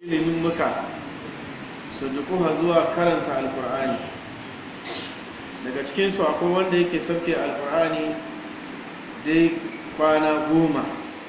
ilimin muka su dukuha zuwa karanta alkur'ani daga cikinsu akwai wanda yake sauke alkur'ani dai kwana goma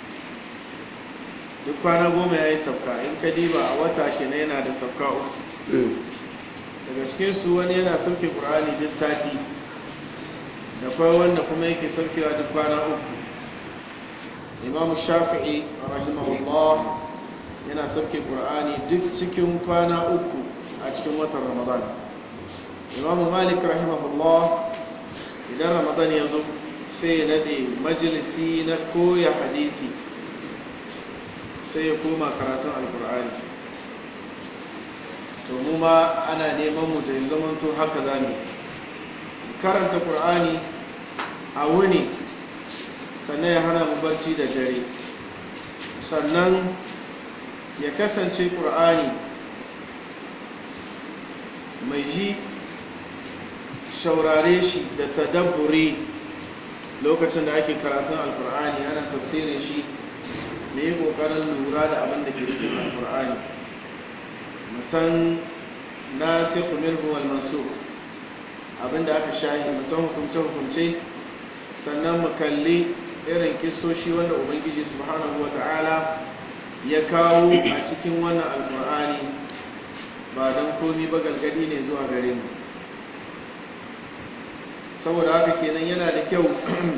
duk kwana goma ya yi sauka in ka diba a wata shi na yana da sauka uku daga cikinsu wani yana sauke ƙur'ani duk sati da kwai wanda kuma yake saukewa duk kwana uku imamu shafi'i rahimahullah yana sauke ƙur'ani duk cikin kwana uku a cikin watan ramadan imamu malik rahimahullah idan ramadan ya zo sai ya nade majalisi na koya hadisi sai ya koma karatun alkur'ani to mu ma ana neman mu da ya zamanto haka zane karanta ƙur'ani a wuni sannan ya hana mu barci da dare sannan ya kasance ƙur'ani mai ji shaurare shi da tadabburi lokacin da ake karatun alkur'ani ana tafsirin shi da yi ƙoƙarin lura da abin da ke cikin alkur'ani musan na sai minhu wal mansur abin da aka shahi musan hukumce-hukumce sannan mu kalli irin kisoshi wanda ubangiji subhanahu wata'ala ya kawo a cikin wannan alkur'ani ba don komi ba galgadi ne zuwa gare mu saboda haka kenan yana da kyau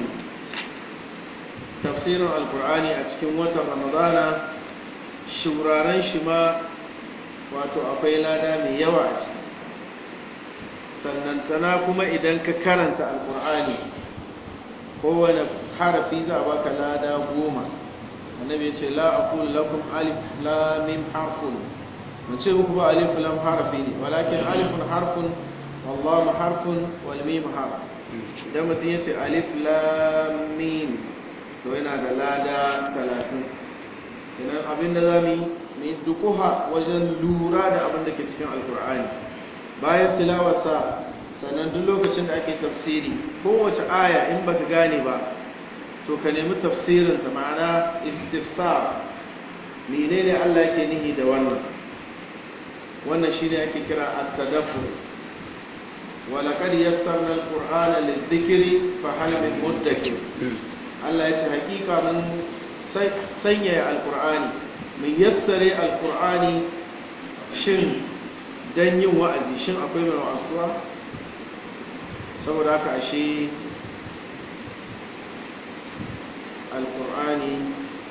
tafsirin alkur'ani a cikin watan ramadana shuraren shi ma wato akwai lada mai yawa a ciki sannan tana kuma idan ka karanta alkur'ani kowane harafi za a baka lada goma annabi ya ce la aqulu lakum alif lam mim harfun mun ce muku ba alif lam harafi ne walakin alifun harfun wallahu harfun wal mim harf idan mutum ya ce alif lam mim to yana da lada 30 idan abin da zamu yi dukuha wajen lura da abin da ke cikin alkur'ani bayan tilawarsa sannan duk lokacin da ake tafsiri kowace aya in baka gane ba to ka nemi tafsirin ta ma'ana istifsar menene Allah yake nihi da wannan wannan shine ake kira at-tadabbur wa laqad yassarna al-qur'ana lidh-dhikri fa hal min muddakir Allah ya ce hakika mun sanya al-qur'ani mun yassare al-qur'ani shin dan yin wa'azi shin akwai mai wa'azuwa saboda haka ashe alkur'ani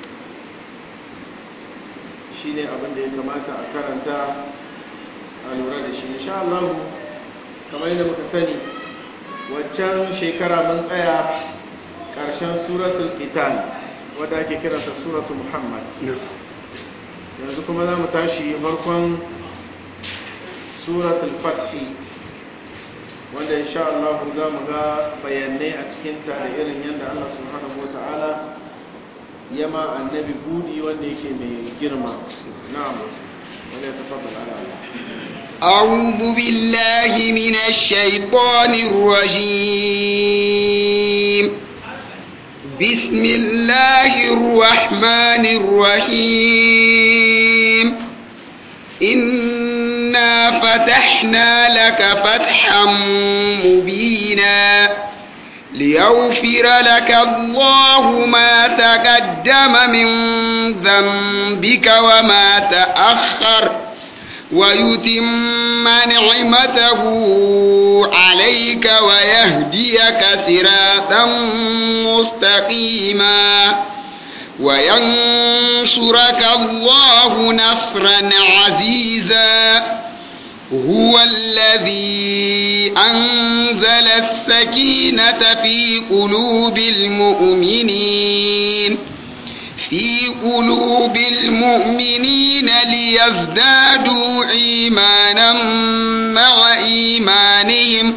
shi ne abin da ya kamata a karanta a lura da shi insha Allah kamar yadda muka sani waccan shekara mun tsaya ƙarshen suratul qital wadda ake kiranta suratul muhammad yanzu kuma za mu tashi farkon suratul fathi wanda insha Allah za mu ga bayanai a cikinta da irin yadda Allah subhanahu wata'ala ya ma annabi budi wanda yake mai girma na'am wanda ya tafaddal ala أعوذ بالله من الشيطان الرجيم بسم الله الرحمن الرحيم إنا فتحنا لك فتحا مبينا ليغفر لك الله ما تقدم من ذنبك وما تأخر ويتم نعمته عليك ويهديك صراطا مستقيما وينصرك الله نصرا عزيزا هو الذي أنزل السكينة في قلوب المؤمنين في قلوب المؤمنين ليزدادوا إيمانا مع إيمانهم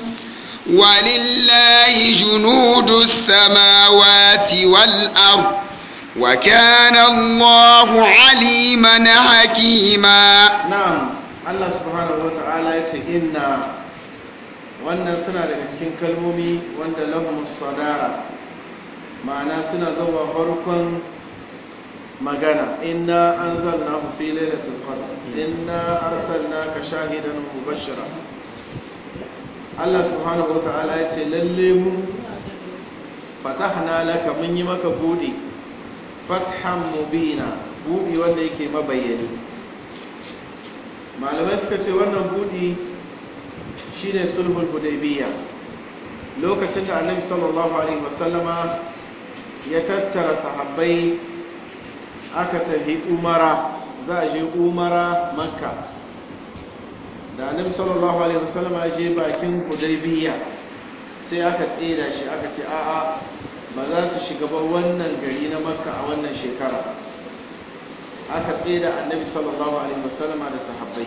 ولله جنود السماوات والأرض وكان الله عليما حكيما na'am Allah subhanahu wata'ala ya ce inna wannan suna daga cikin kalmomi wanda lahum sadara ma'ana suna zuwa farkon magana inna anzalnahu fi lailatul qadr inna arsalnaka shahidan wa mubashshira Allah subhanahu wata'ala ya ce lalle mu fatahna laka mun yi maka buɗe fathan mubina buɗi wanda yake mabayyani malamai suka ce wannan buɗi shine sulhul hudaybiyya lokacin da annabi sallallahu alaihi wasallama ya tattara sahabbai aka tafi umara za a je umara makka da annabi sallallahu alaihi wasallam ya je bakin hudaybiya sai aka tsira shi aka ce a'a ba za su shiga ba wannan gari na makka a wannan shekara aka tsira annabi sallallahu alaihi wasallam da sahabbai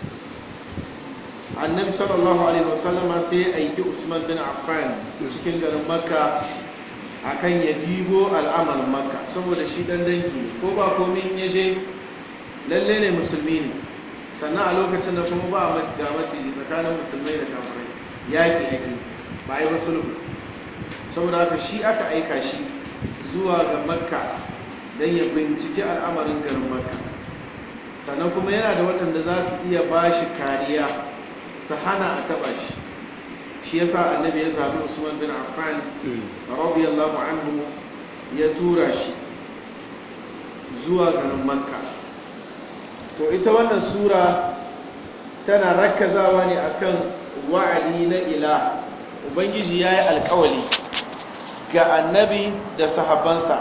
annabi sallallahu alaihi wasallam sai ya aiki usman bin affan cikin garin makka akan ya dibo al'amarin makka saboda shi dan dangi ko ba komai in ya je lalle ne musulmi ne sannan a lokacin da kuma ba a ga maciji tsakanin musulmai da kafirai yaƙi ake ba a yi wasu lubu saboda haka shi aka aika shi zuwa ga makka don ya binciki al'amarin garin makka sannan kuma yana da waɗanda za su iya ba shi kariya su hana a taɓa shi shi ya sa annabi ya zaɓi usman bin affan radiyallahu anhu ya tura shi zuwa garin makka to ita wannan sura tana rakkazawa ne akan wa'adi na ila ubangiji ya yi alkawali ga annabi da sahabbansa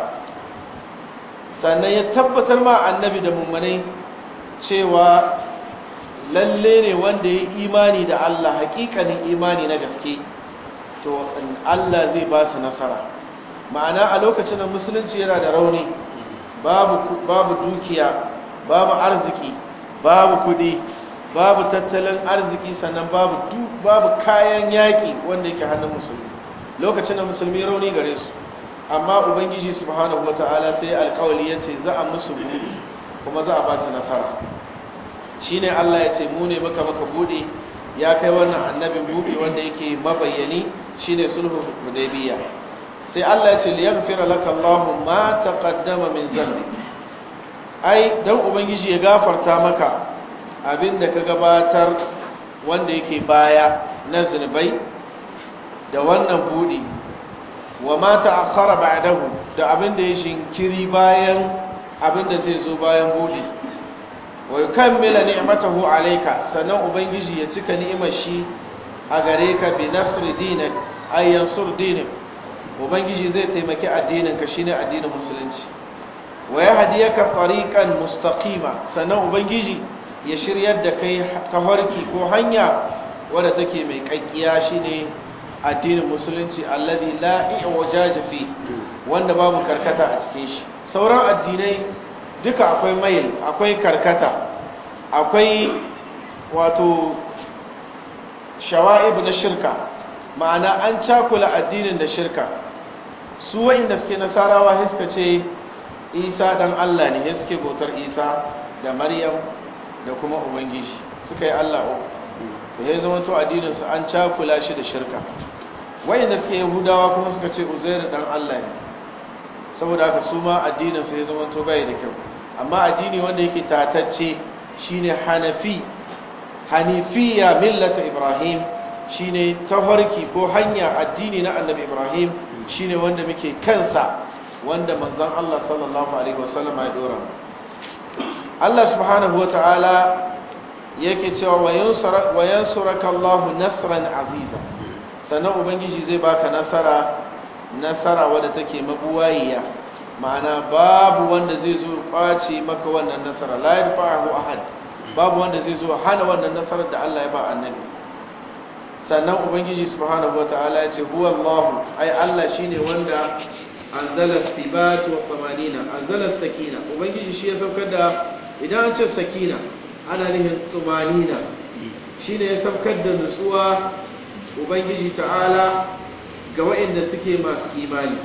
sannan ya tabbatar ma annabi da mummanai cewa lalle ne wanda ya imani da Allah hakikanin imani na gaske to Allah zai ba su nasara ma'ana a lokacin da musulunci yana da rauni babu babu dukiya babu arziki babu kudi babu tattalin arziki sannan babu babu kayan yaki wanda yake hannun musulmi lokacin da musulmi rauni gare su amma ubangiji subhanahu wataala sai alƙawali yace za a musu buɗe kuma za a ba su nasara shine Allah ya ce mu ne maka maka buɗe ya kai wannan annabin buɗe wanda yake mabayyani shine sulhu hudaybiya sai Allah ya ce liyaghfira laka Allahu ma taqaddama min dhanbi ai dan ubangiji ya gafarta maka abinda ka gabatar wanda yake baya na zunubai da wannan buɗe wa ma ta'akhkhara ba'dahu da abinda ya shinkiri bayan abinda zai zo bayan buɗe wa yukammila ni'matahu alayka sannan ubangiji ya cika ni'imar shi a gare ka bi nasri dinak ay yansur dinak ubangiji zai taimaki addinin ka shine addinin musulunci wa yahdiyaka tariqan mustaqima sannan ubangiji ya shiryar da kai tafarki ko hanya wadda take mai kakkiya shine addinin musulunci alladhi la i'wajaja fi wanda babu karkata a cikin shi sauran addinai duka akwai mail akwai karkata akwai wato shawa'ib na shirka ma'ana an cakula addinin da shirka su wa'inda suke nasarawa suka ce isa dan Allah ne suke bautar isa da maryam da kuma ubangiji suka yi Allah uku to ya zama to addinin su an cakula shi da shirka wa'inda suke yahudawa kuma suka ce uzair dan Allah ne saboda haka su ma addinin su ya zama to bai da kyau amma addini wanda yake tatacce shine hanafi hanifiya millata ibrahim shine tafarki ko hanya addini na annabi ibrahim shine wanda muke kansa wanda manzon Allah sallallahu alaihi wasallam ya dora Allah subhanahu wataala yake cewa wa yansuraka Allah nasran aziza sannan ubangiji zai baka nasara nasara wadda take mabuwayiya ma'ana babu wanda zai zo kwace maka wannan nasara la yadfa'u ahad babu wanda zai zo hana wannan nasarar da Allah ya ba annabi sannan ubangiji subhanahu wataala ya ce huwa Allah ai Allah shine wanda anzala thibat wa tamanina anzala sakina ubangiji shi ya saukar da idan an ce sakina ana nufin tumanina shine ya saukar da nutsuwa ubangiji ta'ala ga waɗanda suke masu imani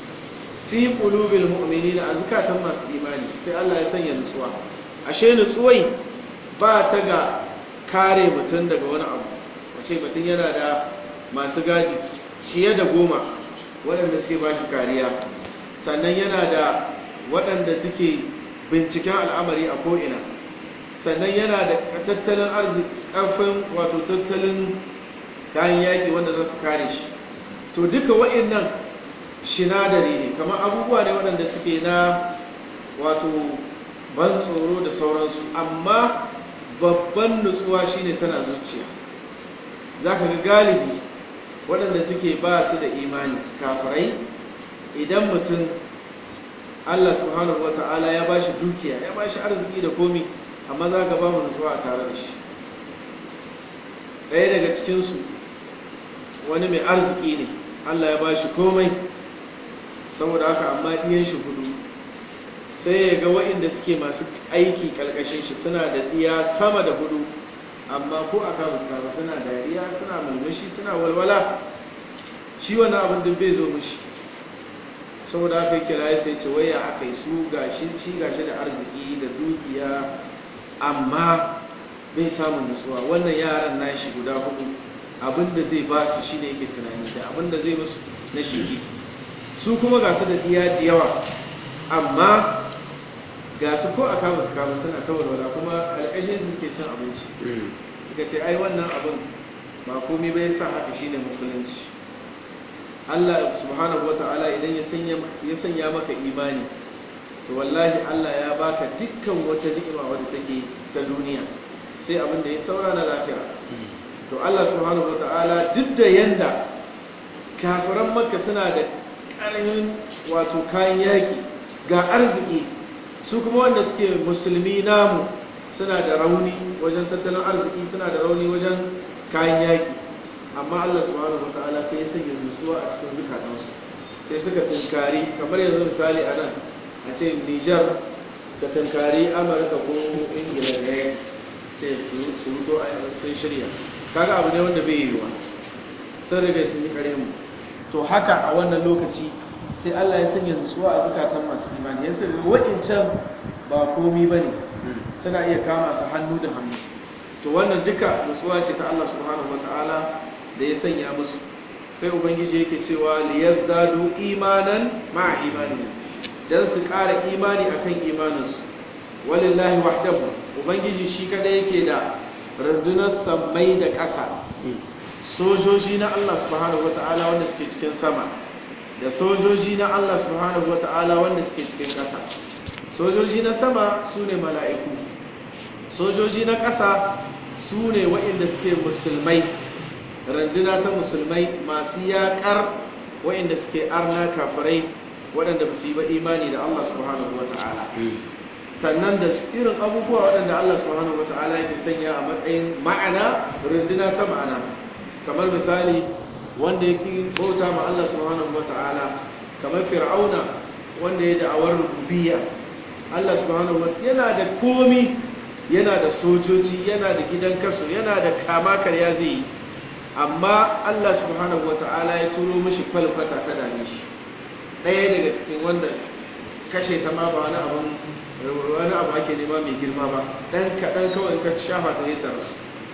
fi qulubil mu'minina azkatan masu imani sai Allah ya sanya nutsuwa ashe nutsuwai ba ta ga kare mutum daga wani abu wace mutum yana da masu gaji fiye da goma waɗanda suke ba shi kariya sannan yana da waɗanda suke binciken al'amari a ko'ina sannan yana da tattalin arziki ƙarfin wato tattalin kayan yaƙi wanda za su kare shi to duka waɗannan shinadari ne kamar abubuwa ne waɗanda suke na wato ban tsoro da sauransu amma babban nutsuwa shine tana zuciya za ka ga galibi waɗanda suke ba su da imani kafirai idan mutum Allah subhanahu wa ta'ala ya ba shi dukiya ya ba shi arziki da komi amma za ka ba mu nutsuwa a tare da shi ɗaya daga cikinsu wani mai arziki ne Allah ya ba shi komai saboda haka amma ɗiyan shi hudu sai ya ga waɗanda suke masu aiki ƙalƙashin shi suna da ɗiya sama da hudu amma ko a kawo su suna dariya suna mulmushi suna walwala shi wani abin da bai zo mushi saboda haka kira ya sai ce waya aka yi su gashi shi gashi da arziki da dukiya amma bai samun nutsuwa wannan yaran nashi guda hudu abin da zai ba su shine yake tunani da abin da zai musu na shigi su kuma ga su da diya da yawa amma ga su ko a kama su kama suna ta walwala kuma alƙashin su ke cin abinci suka ce ai wannan abin ba komai bai sa haka shine musulunci Allah subhanahu wata'ala idan ya sanya ya sanya maka imani to wallahi Allah ya baka dukkan wata ni'ima wadda take ta duniya sai abin da ya saura na lafiya to Allah subhanahu wata'ala duk da yanda kafiran makka suna da ƙarfin wato kayan yaki ga arziki su kuma wanda suke musulmi namu suna da rauni wajen tattalin arziki suna da rauni wajen kayan yaki amma Allah subhanahu wataala sai ya sanya nutsuwa a cikin zukatansu sai suka tunkari kamar yanzu misali a nan a ce Niger ka tunkari Amurka ko Ingila da ya sai su ruto a sun shirya kaga abu ne wanda bai yiwuwa sun riga sun yi kare mu to haka a wannan lokaci sai Allah ya sanya nutsuwa a zukatan masu imani ya sanya waɗancan ba komi ba ne suna iya kama su hannu da hannu to wannan duka nutsuwa ce ta Allah subhanahu wa ta'ala da ya sanya musu sai ubangiji yake cewa liyazdadu imanan ma'a imanin dan su ƙara imani akan imaninsu walillahi wahdahu ubangiji shi kada yake da rundunar sammai da ƙasa sojoji na Allah subhanahu wa ta'ala wanda suke cikin sama da sojoji na Allah subhanahu wata'ala wanda suke cikin ƙasa sojoji na sama su ne mala'iku sojoji na ƙasa su ne waɗanda suke musulmai randuna ta musulmai masu yaƙar waɗanda suke arna kafirai waɗanda ba su yi ba imani da Allah subhanahu wata'ala sannan da irin abubuwa waɗanda Allah subhanahu wata'ala yake sanya a matsayin ma'ana runduna ta ma'ana kamar misali wanda yake bauta ma Allah subhanahu wata'ala kamar fir'auna wanda ya da'awar rububiyya Allah subhanahu wata'ala yana da komi yana da sojoji yana da gidan kaso yana da kama karya zai yi amma Allah subhanahu wata'ala ya turo mishi falfata ta dame shi ɗaya daga cikin wanda kashe ta ma ba wani abu wani abu ake nema mai girma ba ɗan kaɗan kawai in ka shafa ta yi rasu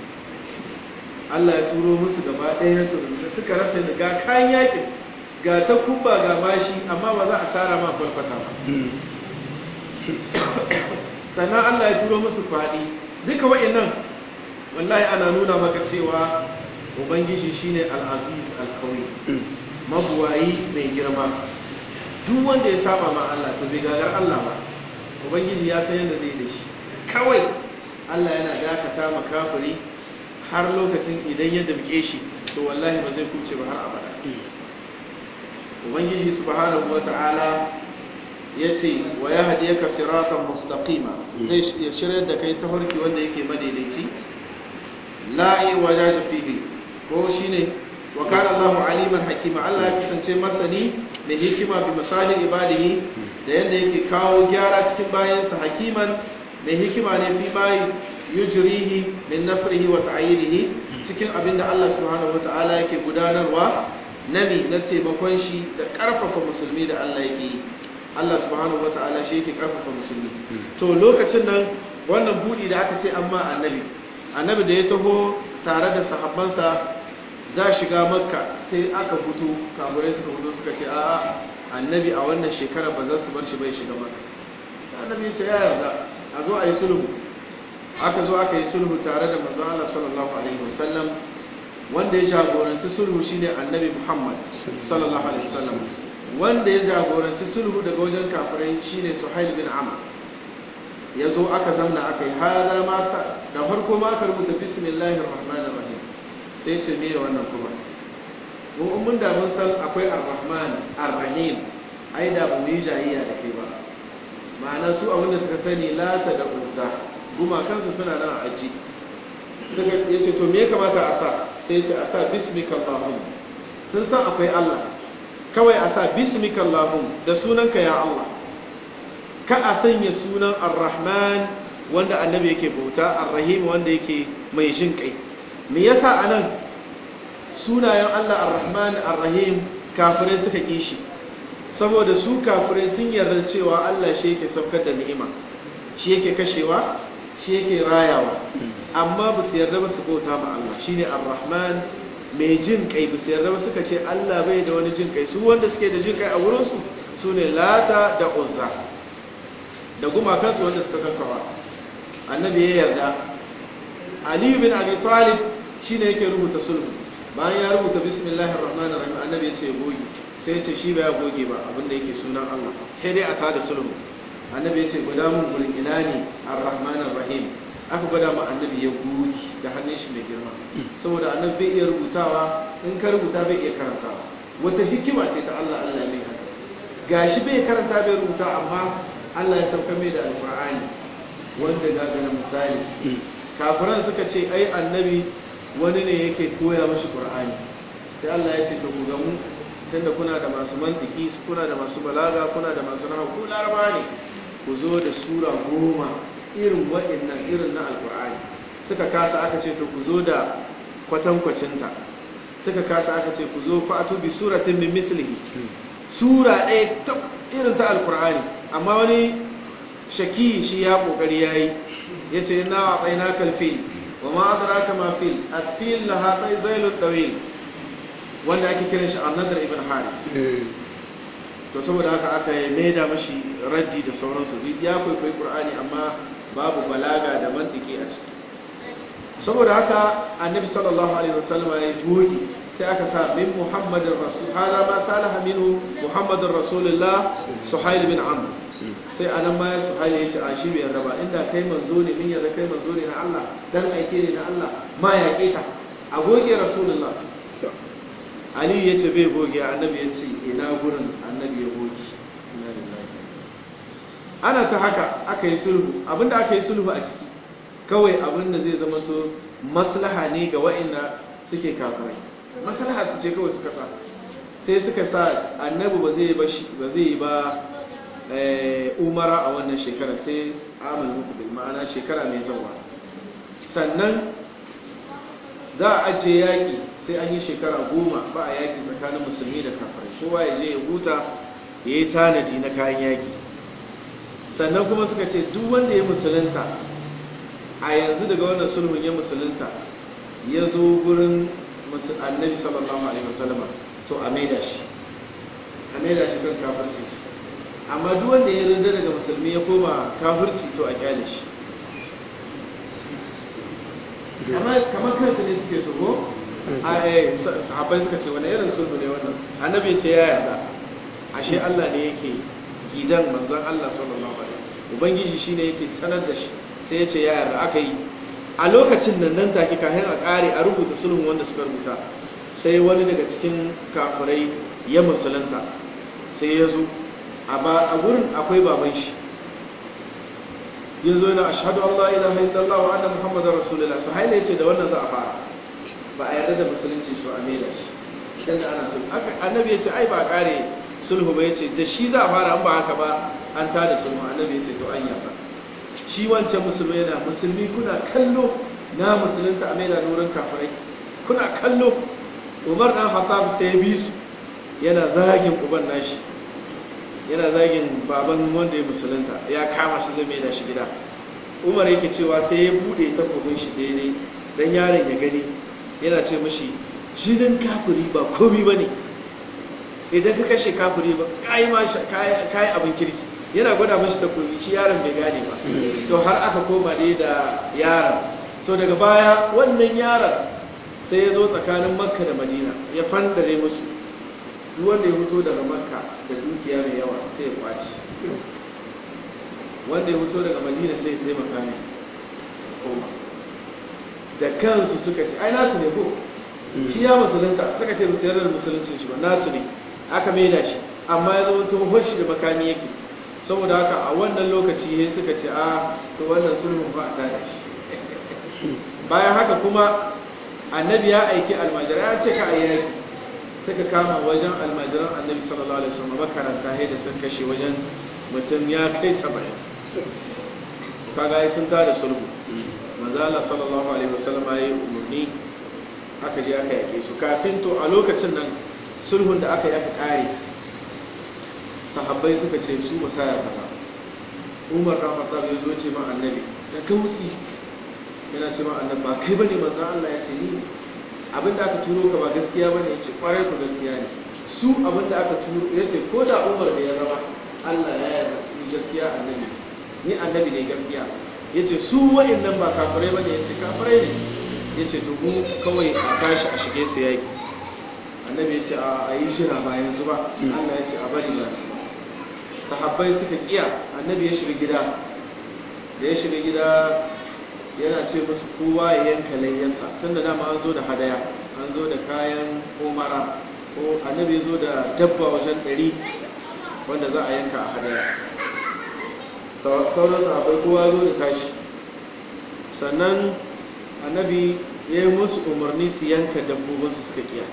Allah ya turo musu gaba ɗaya su da suka rasa da ga kayan yakin ga ta kubba ga mashi amma ba za a tsara ma farfata ba sannan Allah ya turo musu faɗi duka wa'annan wallahi ana nuna maka cewa ubangiji shine al-aziz al-qawi mabuwayi mai girma duk wanda ya saba ma Allah to bai gagar Allah ba ubangiji ya san yadda zai da shi kawai Allah yana dakata ma kafiri har lokacin idan ya damke shi to wallahi ba zai kuce ba har abada ubangiji subhanahu wata'ala yace wa yahdiyaka siratan mustaqima zai ya shirye da kai ta farki wanda yake madaidaici la wajaja fihi ko shine wa kana Allahu aliman hakima Allah ya kasance masani da hikima bi misalin ibadihi da yanda yake kawo gyara cikin bayansa hakiman mai hikima ne fi ma yujrihi min nasrihi wa ta'yidihi cikin abinda Allah subhanahu wata'ala yake gudanarwa nami na taimakon shi da karfafa musulmi da Allah yake yi Allah subhanahu wata'ala shi yake karfafa musulmi to lokacin nan wannan budi da aka ce amma annabi annabi da ya taho tare da sahabbansa za shiga makka sai aka fito kaburai suka fito suka ce a'a annabi a wannan shekara ba za su bar shi bai shiga maka sai annabi ya ce ya yarda a zo a yi sulhu aka zo aka yi sulhu tare da manzon Allah sallallahu alaihi wasallam wanda ya jagoranci sulhu shine annabi Muhammad sallallahu alaihi wasallam wanda ya jagoranci sulhu daga wajen kafirai shine Suhail bin Amr ya zo aka zamna aka yi hada ma da farko ma aka rubuta bismillahir rahmanir rahim sai ce me wannan kuma mu mun da mun san akwai ar-rahman ar-rahim ai da ba mu yi jayayya da kai ba ma'ana su abin da suka sani lata da uzza gumakansu suna nan a aji suka ya ce to me ya kamata a sa sai ya ce a sa bismika allahum sun san akwai allah kawai a sa bismika allahum da sunanka ya allah ka a sanya sunan ar-rahman wanda annabi yake bauta ar-rahim wanda yake mai jin kai me yasa anan sunayen Allah ar-rahman ar-rahim kafirai suka kishi saboda su kafirai sun yarda cewa Allah shi yake saukar da ni'ima shi yake kashewa shi yake rayawa amma ba su yarda ba su bauta ma Allah shine ar-rahman mai jin kai ba su yarda ba suka ce Allah bai da wani jin kai su wanda suke da jin kai a wurin su sune lata da uzza da gumakansu wanda suka kakkawa annabi ya yarda aliyu bin abi talib shine yake rubuta sulhu bayan ya rubuta bismillahir rahmanir rahim annabi ya ce ya goge sai ya ce shi ba ya goge ba abinda yake sunan Allah sai dai a tada sulhu annabi ya ce guda mun gurin ina ne ar-rahmanir rahim aka gwada ma annabi ya goge da hannun shi mai girma saboda annabi bai iya rubutawa in ka rubuta bai iya karantawa wata hikima ce ta Allah Allah mai haka gashi bai karanta bai rubuta amma Allah ya sauka mai da alqur'ani wanda ga ga misali kafiran suka ce ai annabi wani ne yake koya mashi qur'ani sai Allah ya ce to ku ga mu tunda kuna da masu mantiki kuna da masu balaga kuna da masu nahwu ku laraba ne ku zo da sura goma irin waɗannan irin na alqur'ani suka kasa aka ce to ku zo da kwatankwacinta suka kasa aka ce ku zo fa'atu bi suratin min mislihi sura ɗaya ta irin ta alqur'ani amma wani shaki shi ya kokari yayi yace na wa tsaina kalfil wa ma adraka ma fil afil laha zailu tawil wanda ake kiran shi annadar ibn haris to saboda haka aka yi maida mashi raddi da sauransu ya kwaikwayi qur'ani amma babu balaga da mantiki a ciki saboda haka annabi sallallahu alaihi wasallam ya toki sai aka sa min muhammadin rasul hada ma salaha minhu muhammadin rasulullah suhail bin amr sai anan ma suhail ya ce a shi bai raba inda kai manzo ne min yarda kai manzo ne na Allah dan aike ne na Allah ma ya keta a goge rasulullah Ali ya ce bai goge annabi ya ce ina gurin annabi ya goge ana ta haka aka yi sulhu abinda aka yi sulhu a ciki kawai abinda zai zama to maslaha ne ga wa'inda suke kafirai maslaha su ce kawai suka sa sai suka sa annabi ba zai ba ba zai yi ba umara a wannan shekara sai amal mukbil ma'ana shekara mai zawa sannan za a ajiye yaƙi sai an yi shekara goma ba a yaƙi tsakanin musulmi da kafirai kowa ya je ya huta ya yi tanadi na kayan yaƙi sannan kuma suka ce duk wanda ya musulunta a yanzu daga wannan sulhun ya musulunta ya zo gurin annabi sallallahu alaihi wasallama to a maida shi a maida shi kan kafirci amma duk wanda ya rinda daga musulmi ya koma kafirci to a kyale shi kamar kansu ne suke su ko sahabbai suka ce wani irin sulhu ne wannan annabi ce ya yarda ashe Allah ne yake gidan manzon Allah sallallahu alaihi ubangiji shine yake sanar da shi sai ya ce ya yarda aka yi a lokacin nan nan take kafin a kare a rubuta sulhun wanda suka rubuta sai wani daga cikin kafirai ya musulunta sai ya zo a gurin akwai baban shi ya zo yana ashadu Allah ilaha illallah wa anna muhammadar rasulullah su haila ya ce da wannan za a fara ba a yarda da musulunci su a mela shi dan da ana sulhu annabi ya ce ai ba kare sulhu ba ya ce da shi za a fara an ba haka ba an ta da sulhu annabi ya ce to an yarda shi wancan musulmi yana musulmi kuna kallo na musulunta a mela nurin kafirai kuna kallo umar dan hattab sai ya bi su yana zagin uban nashi yana zagin baban wanda ya musulunta ya kama shi zai da shi gida umar yake cewa sai ya bude takobin shi daidai dan yaron ya gani yana ce mashi jinin kafiri ba komi ba ne idan ka kashe kafiri ba kai ma kai abin kirki yana gwada mashi takobi shi yaron bai gane ba to har aka koma ne da yaron to daga baya wannan yaron sai ya zo tsakanin makka da madina ya fandare musu duk wanda ya fito daga makka da dukiya mai yawa sai ya kwaci wanda ya fito daga madina sai ya taimaka ne koma da kansu suka ce ai nasu ne ko shi ya musulunta suka ce musu yarar musuluncin shi ba nasu ne aka maida shi amma ya zama tuhon shi da makami yake saboda haka a wannan lokaci ne suka ce a to wannan sulhun ba a tada shi bayan haka kuma annabi ya aiki almajirai ya ce ka a yaki suka kama wajen almajiran annabi sallallahu alaihi wasallam makaranta sai da sun kashe wajen mutum ya kai saba'in kaga sun tada sulhu manzo Allah sallallahu alaihi wasallam ya yi umarni aka je aka yake su kafin to a lokacin nan sulhun da aka yi aka kare sahabbai suka ce su musaya kaza Umar da Khattab ya zo ce ma annabi da kausi yana ce ma annabi ba kai bane manzo Allah ya ce ni abinda aka turo ka ba gaskiya bane ya ce kwarai ku gaskiya ne su abinda aka turo ya ce ko da Umar da ya zama Allah ya yarda su gaskiya annabi ni annabi ne gaskiya ya ce su wa'annan ba kafirai bane ya ce kafirai ne ya ce to mu kawai a tashi a shige su yaki annabi ya ce a yi shira bayan su ba Allah ya ce a bari ba su sahabbai suka kiya annabi ya shiga gida da ya shiga gida yana ce musu kowa ya yanka layyarsa tunda dama an zo da hadaya an zo da kayan umara ko annabi ya zo da dabba wajen ɗari wanda za a yanka a hadaya sauran sahabbai kowa zo da tashi sannan annabi ya yi musu umarni su yanka dabbobinsu suka kiya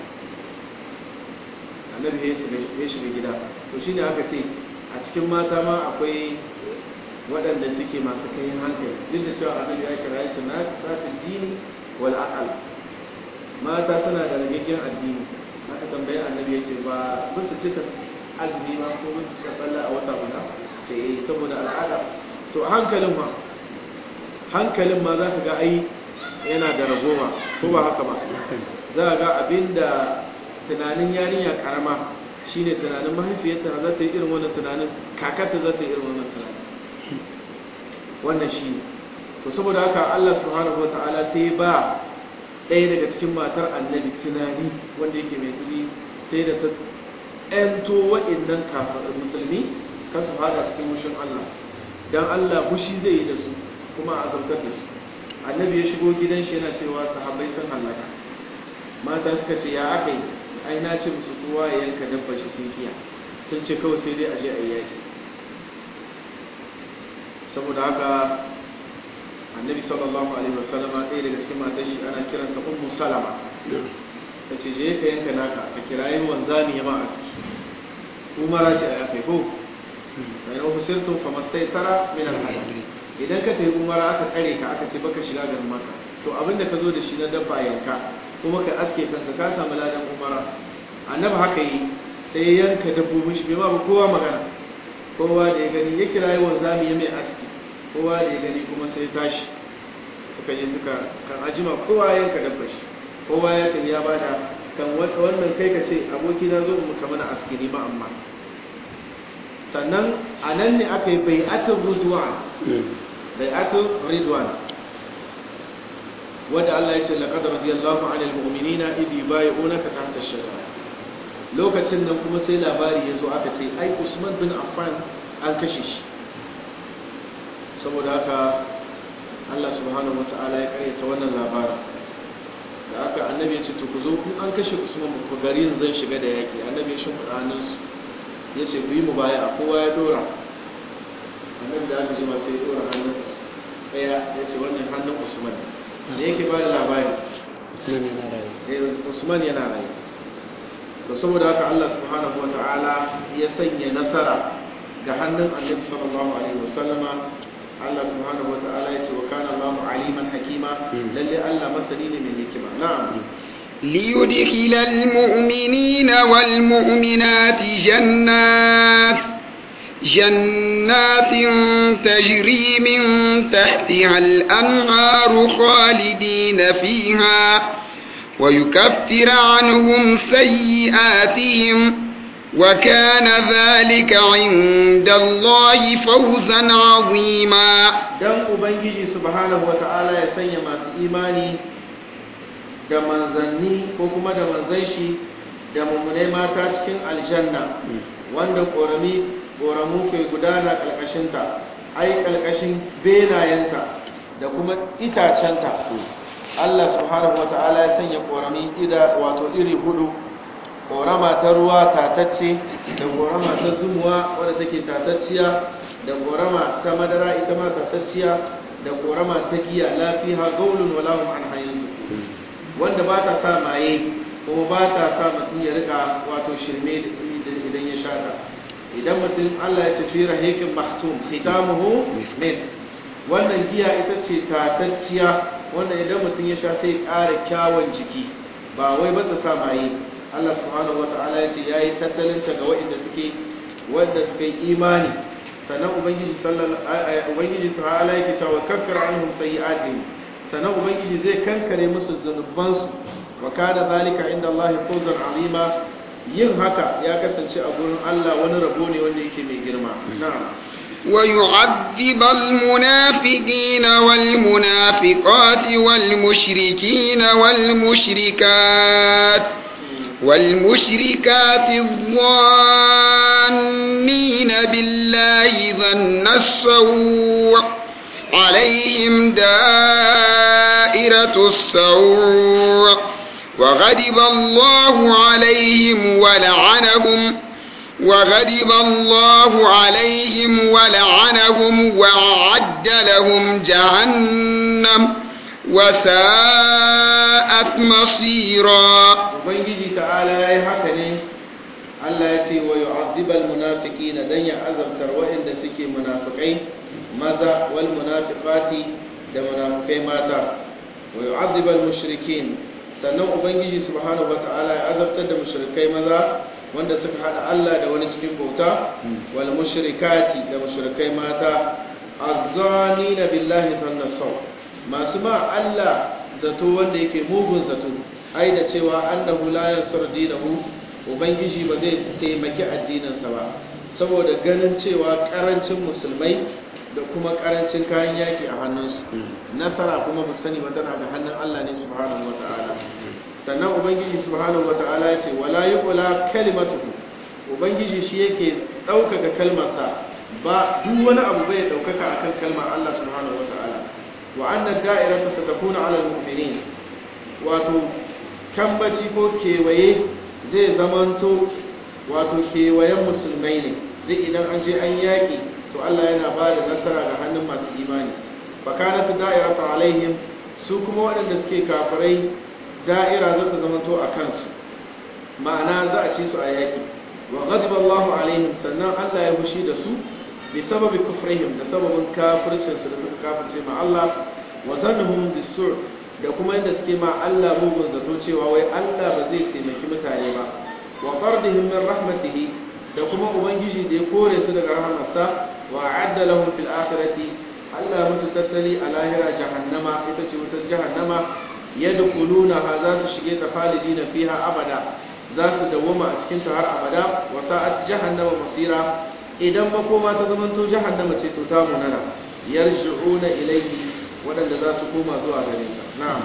annabi ya shiga gida to shi ne aka ce a cikin mata ma akwai waɗanda suke masu kai hankali duk da cewa annabi ya kira su na satin dini wal aqal mata suna da ragaggen addini aka tambayi annabi ya ce ba ba su cika azumi ba ko ba su cika sallah a wata guda ce eh saboda al'ada to hankalin ma hankalin ma za ka ga ai yana da ragoma ko ba haka ba za a ga abinda tunanin yarinya karama shine tunanin mahaifiyarta za ta yi irin wannan tunanin kakarta za ta yi irin wannan tunanin wannan shi ne to saboda haka Allah subhanahu wataala sai ba ɗaya daga cikin matar annabi tunani wanda yake mai tsiri sai da ta ƴanto wa'innan kafin musulmi ka su fada cikin mushin Allah dan Allah fushi zai yi da su kuma a azabtar da su annabi ya shigo gidan shi yana cewa sahabbai sun halaka mata suka ce ya aka yi ai na ce musu kowa ya yanka dabba shi sun kiya sun ce kawai sai dai a je a yi yaki saboda haka annabi sallallahu alaihi wasallam ɗaya daga cikin matan shi ana kiranta ummu salama ta ce je ka yanka naka ka kirayi wanzani ya ma aski umara ce a yafe ko bayan ofisirtun famastai tara min alhadi idan ka tafi umara aka kare ka aka ce baka shiga garin maka to abinda ka zo da shi na dabba yanka kuma ka aske kanka ka samu ladan umara annabi haka yi sai ya yanka dabbobin shi bai ba kowa magana kowa da ya gani ya kira yi wanzami ya mai aski kowa da ya gani kuma sai tashi suka je suka kan ajima kowa ya yanka dabba shi kowa ya tafi ya bada kan wannan kai ka ce aboki na zo mu kamar aski ne ba amma sannan a nan ne aka yi bai'atul ridwan bai'atul ridwan wanda Allah ya ce laqad radiyallahu 'anil mu'minina idh yubayyi'unaka tahta ash-shajara lokacin nan kuma sai labari ya zo aka ce ai Usman bin Affan an kashe shi saboda haka Allah subhanahu wata'ala ya karyata wannan labarin da aka annabi ya ce to ku zo in an kashe Usman ku gari zan shiga da yaki annabi ya shimfiɗa hannunsu ya ce ku yi mu baya kowa ya dora annabi da aka jima sai ya dora hannun ɗaya ya ce wannan hannun Usman da yake ba da labari Usman yana rayu to saboda haka Allah subhanahu wata'ala ya sanya nasara ga hannun annabi sallallahu alaihi wasallama Allah subhanahu wata'ala ya ce wa kana Allahu aliman hakima lalle Allah masani ne mai hikima na'am ليدخل المؤمنين والمؤمنات جنات جنات تجري من تحتها الأنهار خالدين فيها ويكفر عنهم سيئاتهم وكان ذلك عند الله فوزا عظيما dan ubangiji subhanahu wata'ala ya sanya masu imani da manzanni ko kuma da manzan shi da mummunai mata cikin aljanna wanda ƙorami ƙoramu ke gudana ƙarƙashinta ai ƙarƙashin benayenta da kuma itacenta Allah subhanahu wata'ala ya sanya ƙorami ida wato iri hudu ƙorama ta ruwa tatacce da ƙorama ta zumuwa wadda take tatacciya da ƙorama ta madara ita ma tatacciya da ƙorama ta giya lafiha gaulun walahum an hayinsu wanda ba ta sa maye kuma ba ta sa mutum ya rika wato shirme idan ya shata idan mutum Allah ya ce fi rahiqin mahtum khitamuhu mis wannan giya ita ce tatacciya wanda idan mutum ya sha sai ƙara kyawun jiki ba wai ba ta sa maye Allah subhanahu wata'ala ya ce yayi tattalin ta ga waɗanda suke wanda suka yi imani sannan ubangiji sallallahu ubangiji ta'ala yake cewa kaffir anhum sayi'atihim sannan ubangiji zai kankare musu zunubansu wa kana zalika inda Allah fawzan azima yin haka ya kasance a gurin Allah wani rabo ne wanda yake mai girma na'am ويعذب المنافقين والمنافقات والمشركين والمشركات والمشركات الظانين بالله ظن السوء عليهم دائرة السوء وغضب الله عليهم ولعنهم وغضب الله عليهم ولعنهم وأعد لهم جهنم وساءت مصيرا ubangiji ta'ala yayi haka ne Allah ya ce wa yu'adhibal munafiqina dan ya azabtar waɗanda suke munafikai maza wal munafiqati da munafikai mata wa yu'adhibal mushrikin sannan ubangiji subhanahu wata'ala ya azabtar da mushrikai maza wanda suka hada Allah da wani cikin bauta wal mushrikati da mushrikai mata azzanina billahi sanna saw masu ma Allah zato wanda yake mugun zato ai da cewa annahu la yansur dinahu ubangiji ba zai taimaki addininsa ba saboda ganin cewa karancin musulmai da kuma karancin kayan yaki a hannunsu nasara kuma ba sani ba tana da hannun Allah ne subhanahu wata'ala sannan ubangiji subhanahu wata'ala ya ce wala yuqla kalimatuhu ubangiji shi yake ɗaukaka kalmarsa ba duk wani abu bai ɗaukaka akan kalmar Allah subhanahu wata'ala wa anna da'irata satakuna 'ala al-mu'minin wato kambaci ko kewaye zai zamanto wato kewayen musulmai ne duk idan an je an yaƙi to Allah yana ba da nasara ga hannun masu imani fakanatu da'iratu alaihim su kuma waɗanda suke kafirai da'ira za ta zamanto a kansu ma'ana za a ci su a yaƙi wa ghadiba Allahu alaihim sannan Allah ya fushi da su bi sababi kufrihim da sababin kafircin su da suka kafirce ma Allah wa zannuhum bis-sur da kuma inda suke ma Allah mugun zato cewa wai Allah ba zai taimaki mutane ba wa qardihim min rahmatihi da kuma ubangiji da ya kore su daga rahamarsa wa a'adda lahum fil akhirati Allah musu tattali a lahira jahannama ita ce wutar jahannama yadkhuluna ha za su shige ta khalidina fiha abada za su dawwama a cikin ta har abada wa sa'at jahannama masira idan makoma ta zamanto jahannama ce to ta munana yarji'una ilayhi waɗanda za su koma zuwa gare ta na'am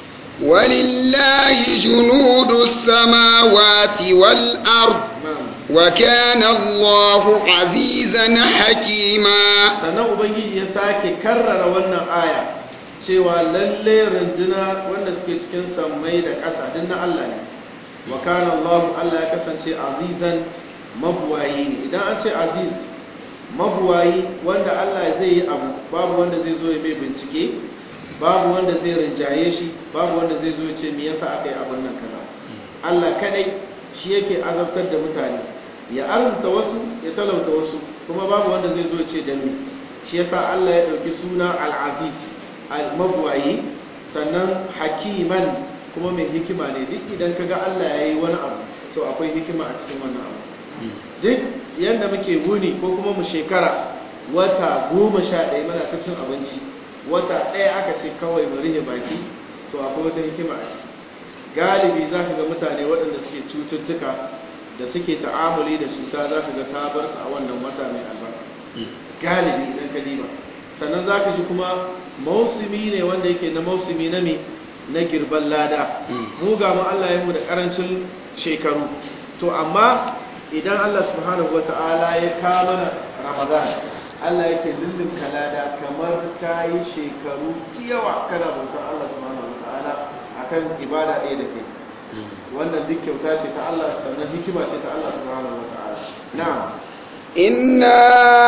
ولله جنود السماوات والأرض na'am وكان الله عزيزا حكيما sannan ubangiji ya sake karrara wannan aya cewa lalle runduna wanda suke cikin sammai da ƙasa duk na Allah ne wa kana Allah Allah ya kasance azizan mabuwayi ne idan an ce aziz mabuwayi wanda Allah zai yi abu babu wanda zai zo ya mai bincike babu wanda zai rinjaye shi babu wanda zai zo ya ce me yasa aka yi abin nan kaza Allah kadai shi yake azabtar da mutane ya arzuta wasu ya talauta wasu kuma babu wanda zai zo ya ce dan me shi yasa Allah ya dauki suna al-aziz al-mabwayi sannan hakiman kuma mai hikima ne duk idan kaga Allah ya yi wani abu to akwai hikima a cikin wannan abu duk yadda muke wuni ko kuma mu shekara wata goma sha ɗaya mana ta cin abinci wata ɗaya aka ce kawai mu rihe baki to akwai wata hikima a ciki galibi za ka ga mutane waɗanda suke cututtuka da suke ta'amuli da cuta za ka ga ta bar su a wannan wata mai albarka galibi idan ka diba sannan za ka ji kuma mausumi ne wanda yake na mausumi na me na girban lada mu ga mu Allah ya mu da karancin shekaru to amma idan Allah subhanahu wata'ala ya kama mana Ramadan Allah yake lullunka lada kamar ta yi shekaru yawa kana bautar Allah subhanahu wata'ala akan ibada ɗaya da kai wannan duk kyauta ce ta Allah sannan hikima ce ta Allah subhanahu wata'ala na'am إنا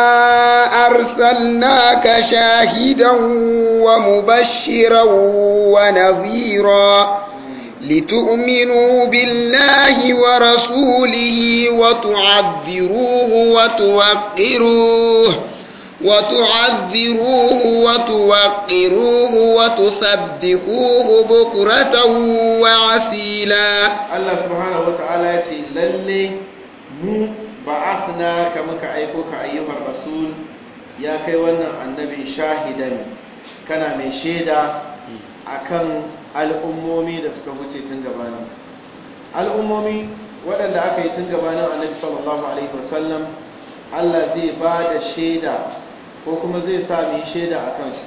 أرسلناك شاهدا ومبشرا ونذيرا لتؤمنوا بالله ورسوله وتعذروه وتوقروه وتعذروه وتوقروه وتسبحوه بكرة وعسيلا Allah subhanahu wata'ala ya ce lalle mu ba'athna ka muka aiko ka ayyuhar rasul ya kai wannan annabi shahidan kana mai shaida akan al'ummomi da suka wuce tun gabanin al'ummomi waɗanda aka yi tun gabanin annabi sallallahu alaihi wasallam Allah zai ba da shaida ko kuma zai sa mu yi shaida a kansu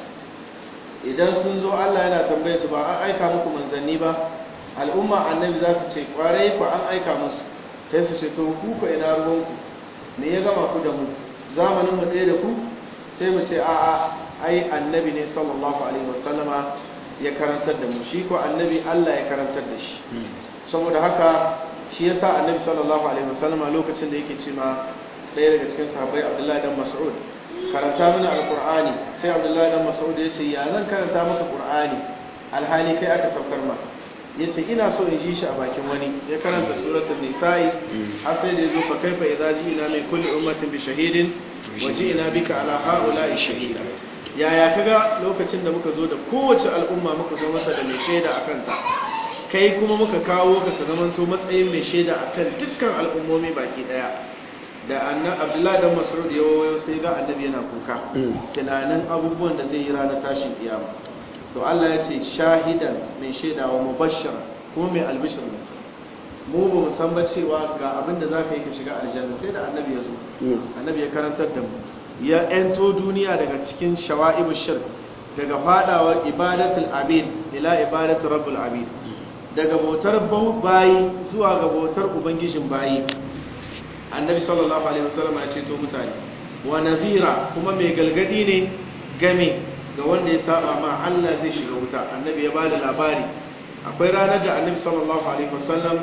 idan sun zo Allah yana tambaye su ba an aika muku manzanni ba al'umma annabi za su ce kwarai ku an aika musu sai su ce to ku ku ina ruwanku me ya gama ku da mu zamanin mu ɗaya da ku sai mu ce a'a ai annabi ne sallallahu alaihi wasallama ya karantar da mu shi ko annabi Allah ya karantar da shi saboda haka shi yasa annabi sallallahu alaihi wasallama lokacin da yake ce ma ɗaya daga cikin sahabbai Abdullahi dan Mas'ud karanta mana alqur'ani sai Abdullahi dan Mas'ud ya ce ya zan karanta maka qur'ani alhali kai aka saukar ma ya ce ina so in ji shi a bakin wani ya karanta suratul nisa'i har sai da yazo fa kaifa idza ji'na min kulli ummatin bi shahidin wa ji'na bika ala ha'ula'i shahida yaya kaga lokacin da muka zo da kowace al'umma muka zo masa da mai shaida akan ta kai kuma muka kawo ka ka zamanto matsayin mai shaida akan dukkan al'ummomi baki daya da annan abdullahi dan mas'ud ya wayo sai ga annabi yana kuka tunanin abubuwan da zai yi ranar tashin kiyama to Allah ya ce shahidan mai shaidawa mubashshir kuma mai albishir ne mu ba mu san ba cewa ga abin da zaka yi ka shiga aljanna sai da annabi ya zo annabi ya karantar da mu ya ento duniya daga cikin shawa'ibu shirk daga fadawar ibadatul abid ila ibadatul rabbul abid daga bautar bayi zuwa ga bautar ubangijin bayi annabi sallallahu alaihi wasallam ya ce to mutane wa nadhira kuma mai galgadi ne game ga wanda ya saba ma Allah zai shiga wuta annabi ya bada labari akwai ranar da annabi sallallahu alaihi wasallam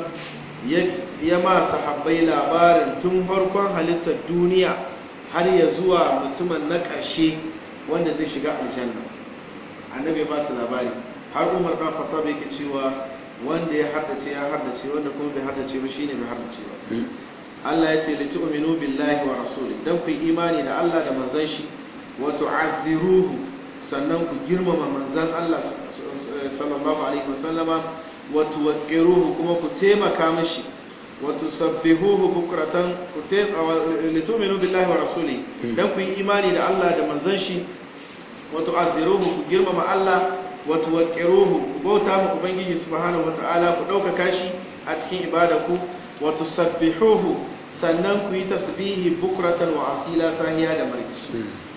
ya ma sahabbai labarin tun farkon halittar duniya har ya zuwa mutumin na ƙarshe wanda zai shiga aljanna annabi ya ba su labari har umar ɗan khattab yake cewa wanda ya haddace ya haddace wanda kuma bai haddace ba shine bai haddace ba Allah ya ce li tu'minu billahi wa rasuli dan ku imani da Allah da manzon shi wa tu'azziruhu sannan ku girmama manzon Allah sallallahu alaihi wasallama wa tuwaqqiruhu kuma ku taimaka mishi wa tusabbihuhu bukratan ku li tu'minu billahi wa rasuli dan ku imani da Allah da manzon shi wa tu'azziruhu ku girmama Allah wa tuwaqqiruhu ku bauta ma ubangiji subhanahu wataala ku dauka kashi a cikin ibadaku wa tusabbihuhu sannan ku yi tasbihi bukratan wa asila sahiya da markisu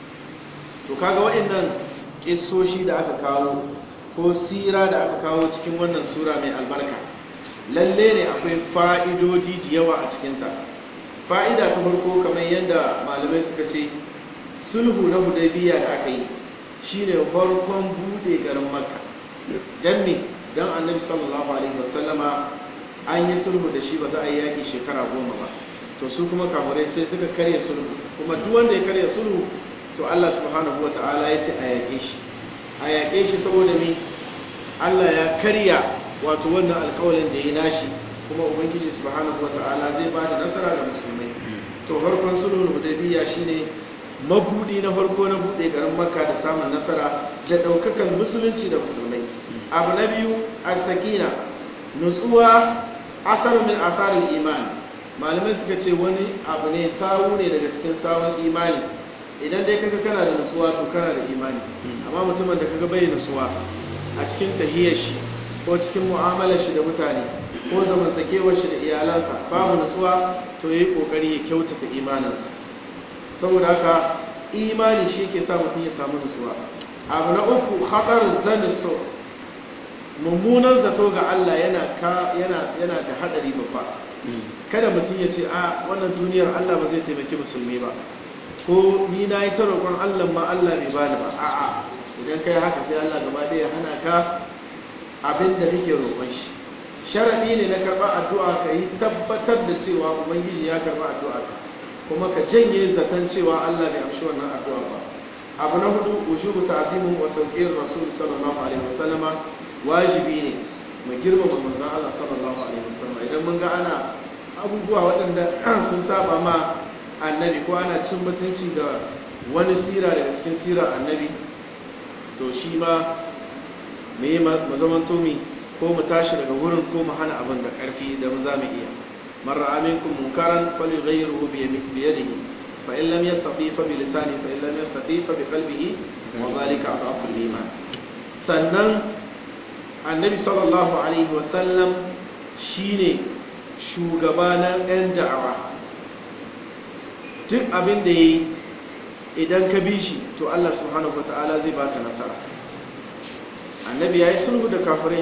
to kaga waɗannan kissoshi da aka kawo ko sira da aka kawo cikin wannan sura mai albarka lalle ne akwai fa'idodi da yawa a cikinta fa'ida ta farko kamar yadda malamai suka ce sulhu na hudaybiya da aka yi shine farkon bude garin makka dan me dan annabi sallallahu alaihi wasallama an yi sulhu da shi ba za a yi yaki shekara goma ba to su kuma kamurai sai suka karya sulhu kuma duk wanda ya karya sulhu to Allah subhanahu wa ta'ala ya ce a yaƙe shi a yaƙe shi saboda me Allah ya karya wato wannan alƙawalin da ya nashi kuma ubangiji subhanahu wa ta'ala zai ba da nasara ga musulmai to farkon sulhul hudaybiyya shine mabudi na farko na bude garin makka da samun nasara da daukakan musulunci da musulmai abu na biyu as-sakina nutsuwa asar min asarul iman malamai suka ce wani abu ne sawu ne daga cikin sawun imani idan dai kaga kana da nutsuwa to kana da imani amma mutumin da kaga bai nutsuwa a cikin tahiyar shi ko cikin mu'amalar shi da mutane ko zamantakewar shi da iyalansa babu nutsuwa to yayi kokari ya kyautata imaninsa saboda haka imani shi ke sa mutum ya samu nutsuwa abu na uku haɗarin zanin so mummunan zato ga Allah yana yana da haɗari babba kada mutum ya ce a wannan duniyar Allah ba zai taimaki musulmi ba ko ni na yi ta roƙon Allah ma Allah bai bani ba a'a idan kai haka sai Allah gaba ɗaya hana ka abin da kake roƙon shi sharadi ne na karɓar addu'a ka yi tabbatar da cewa ubangiji ya karɓa addu'a ka kuma ka janye zaton cewa Allah bai amshi wannan addu'a ba abu na hudu wujubu ta'zimu wa tawqir rasul sallallahu alaihi wasallam wajibi ne mu girmama manzon Allah sallallahu alaihi wasallam idan mun ga ana abubuwa waɗanda sun saba ma annabi ko ana cin mutunci da wani sira daga cikin sira annabi to shi ma me yi mazaman tomi ko mu tashi daga wurin ko mu hana abin da ƙarfi da mu za mu iya marar aminkum munkaran fali ghayruhu bi yadihi fa in lam yastati fa bi lisani fa in lam yastati fa bi qalbihi wa zalika adhafu iman sannan annabi sallallahu alaihi wa sallam shine shugaba na ɗan da'awa duk abin da yayi idan ka bi shi to Allah subhanahu wataala zai baka nasara annabi ya yi sulhu da kafirai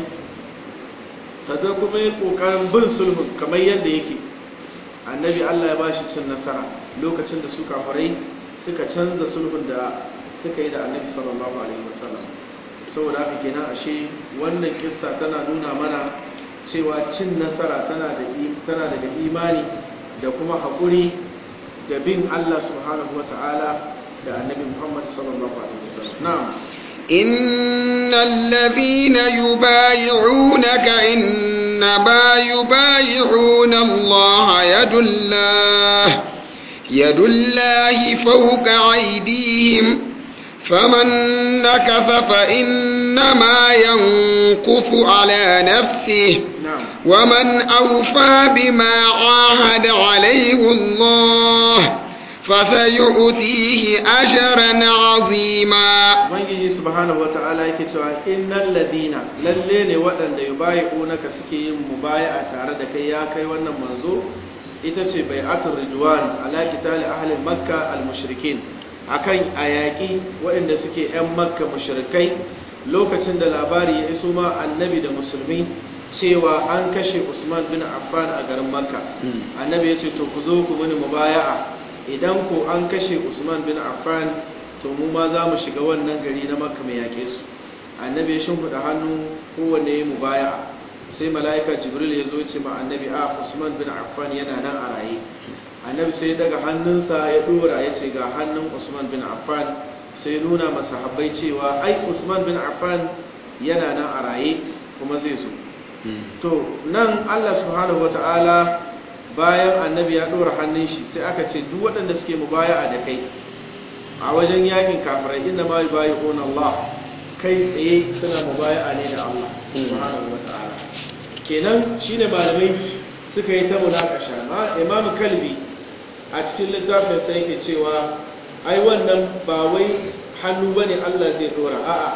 sadar kuma yi ƙoƙarin bin sulhun kamar yadda yake annabi allah ya ba shi cin nasara lokacin da su kafirai suka canza sulhun da suka yi da annabi sallallahu alaihi wasallam saboda haka kenan ashe wannan kissa tana nuna mana cewa cin nasara tana daga imani da kuma haƙuri da bin allah subhanahu wa ta'ala da annabi muhammad sallallahu alaihi wasallam na'am إن الذين يبايعونك إنما يبايعون الله يد الله يد الله فوق أيديهم فمن نكث فإنما ينكث على نفسه ومن أوفى بما عاهد عليه الله فسيؤتيه أجرا عظيما ubangiji subhanahu wata'ala yake cewa innal ladina lalle ne waɗanda yubayi'unaka suke yin mubaya'a tare da kai ya kai wannan manzo ita ce bai'atul ridwan ala qitali ahli makka al mushrikin akan ayaki waɗanda suke yan makka mushrikai lokacin da labari ya iso ma annabi da musulmi cewa an kashe usman bin affan a garin makka annabi ya ce to ku zo ku mini mubaya'a idan ko an kashe usman bin affan to mu ma za mu shiga wannan gari na makka mai yake su annabi ya shimfiɗa hannu kowanne ya mu baya sai mala'ika jibril ya zo ce ma annabi a usman bin affan yana nan a raye annabi sai daga hannunsa ya dora ya ce ga hannun usman bin affan sai nuna masa habbai cewa ai usman bin affan yana nan a raye kuma zai zo to nan allah subhanahu wata'ala bayan annabi ya dora hannun shi sai aka ce duk waɗanda suke mubaya'a da kai a wajen yakin kafirai inda ma bayi on Allah kai tsaye suna mubaya'a ne da Allah subhanahu wata'ala kenan shine malamai suka yi ta munakasha ma imamu kalbi a cikin littafin sai yake cewa ai wannan ba wai hannu bane Allah zai dora a'a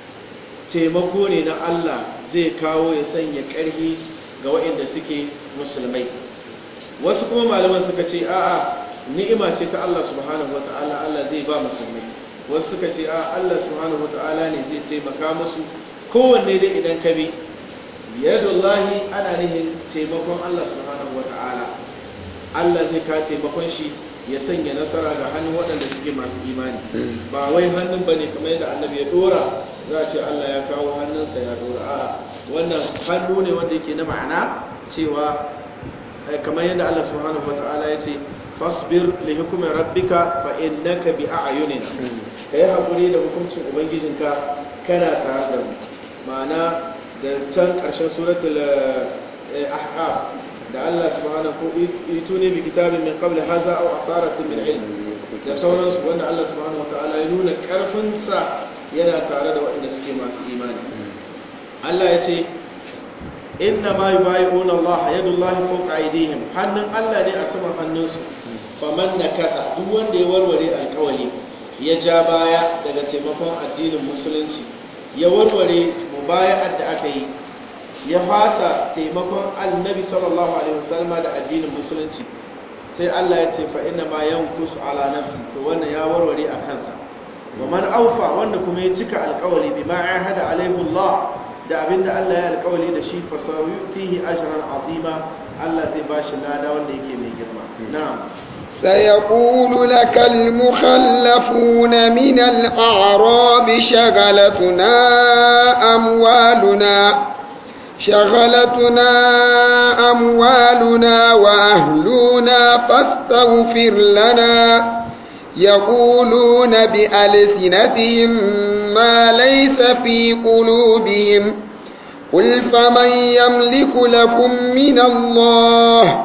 taimako ne na Allah zai kawo ya sanya ƙarfi ga waɗanda suke musulmai wasu kuma malaman suka ce a'a ni'ima ce ta Allah subhanahu wata'ala Allah zai ba musulmai wasu suka ce a Allah subhanahu wata'ala ne zai taimaka musu kowanne dai idan ka bi yadullahi ana nihin taimakon Allah subhanahu wata'ala Allah zai ka taimakon shi ya sanya nasara ga hannun waɗanda suke masu imani ba wai hannun bane kamar yadda annabi ya dora za a ce Allah ya kawo hannunsa ya dora a wannan hannu ne wanda yake na ma'ana cewa kamar yadda Allah subhanahu wata'ala ya ce fasbir li hukumin rabbika fa innaka bi a'yunina kai hakuri da hukuncin ubangijinka kana tare da mu ma'ana da can karshen suratul ahqaf da Allah subhanahu ituni bi kitabin min qabli hadha aw atharatin min ilm da sauransu wanda Allah subhanahu wataala ya nuna karfin sa yana tare da waɗanda suke masu imani Allah ya ce inna ma yubayi'una Allah yadullahi fawqa aydihim hannun Allah ne a saman hannunsu faman nakata duk wanda ya warware alkawali ya ja baya daga taimakon addinin musulunci ya warware mubaya'ar da aka yi ya fasa taimakon annabi sallallahu alaihi wasallam da addinin musulunci sai Allah ya ce fa inna ma yankusu ala nafsi to wannan ya warware a kansa wa man aufa wanda kuma ya cika alƙawari bima ahada alaihi Allah da abinda Allah ya alƙawari da shi fa sayutihi ajran azima Allah zai bashi lada wanda yake mai girma na'am سيقول لك المخلفون من الأعراب شغلتنا أموالنا شغلتنا أموالنا وأهلنا فاستغفر لنا يقولون بألسنتهم ما ليس في قلوبهم قل فمن يملك لكم من الله